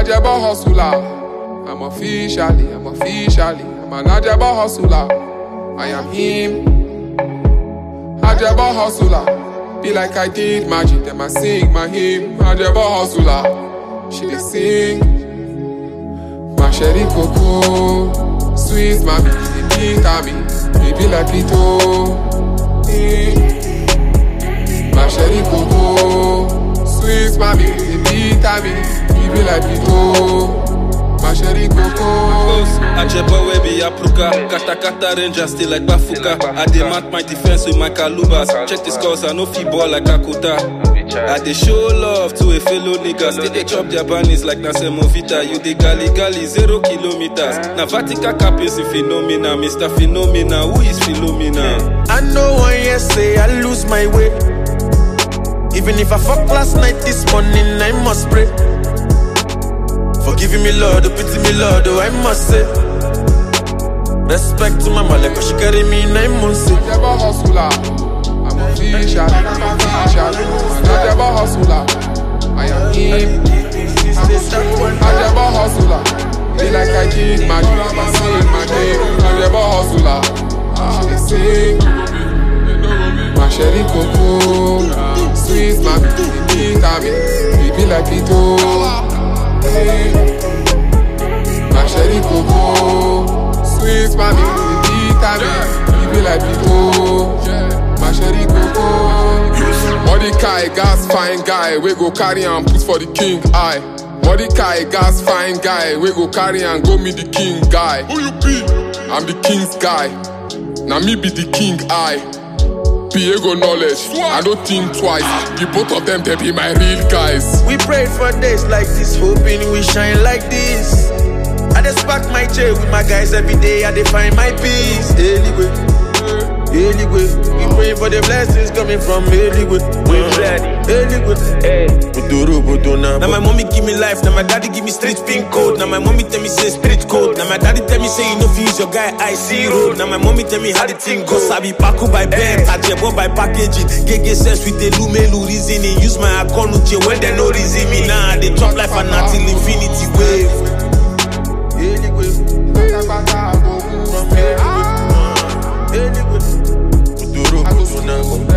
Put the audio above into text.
Ajabo hustler. I'm officially, I'm officially, I'm an Ajabo hustler. I am him. Ajabo hustler. Be like I did magic, then I sing my hymn. Ajabo hustler. She dey sing. My sherry cocoa, sweet mommy, the beat me, baby like Pito. My sherry cocoa, sweet mommy, the beat me, baby like Pito. My sherry cocoa. Ajebo we be Apruka Kata kata ranger still like Bafuka I dey mark my defense with my calubas Check the scores I no fit ball like Akuta I dey show love to a fellow nigga Still dey chop their bunnies like na Semovita You dey gali gali zero kilometers Na Vatica capins in phenomena Mr. Phenomena Who is Philomena? I know one year say I lose my way. Even if I fuck last night, this morning I must pray. Forgiving me, Lord, oh, pity me, Lord, oh, I must say. Respect to my mother, cause she carry me nine months. eh. Ajabo hustler. I'm official, I'm official. An Ajabo hustler. I am him. Ajabo hustler. Be like I did magic, I sing my name. Ajabo hustler. She dey sing. My sherry cocoa, sweet mommy, the beat me, baby like Pito. My sherry cocoa, sweet mommy, the beat me, baby like Pito. My sherry cocoa. Mordecai, gas fine guy, we go carry and put for the king eye. Mordecai, gas fine guy, we go carry and go meet the king guy. Who you be? I'm the king's guy. Now me be the king I. Piego knowledge, I don't think twice. The both of them, they be my real guys. We prayed for days like this, hoping we shine like this. I just pack my chair with my guys every day, I dey find my peace. Anyway, anyway, we pray for the blessings coming from anyway. We ready, anyway. Hey, Buduru, Buduna. Now my mommy give me life, now my daddy give me street pin code. Now my mommy tell me say street code. Now my daddy tell me say you know fi use your guy I see road. Now my mommy tell me how the thing go. Sabi paku by bed, ajebo by packaging. Gege sense with the lumelu reasoning. Use my account uche when they no reason me. Nah, they chop life and until infinity wave. Anyway, Pátápátá, go move from anyway. Anyway, Buduru, Buduna.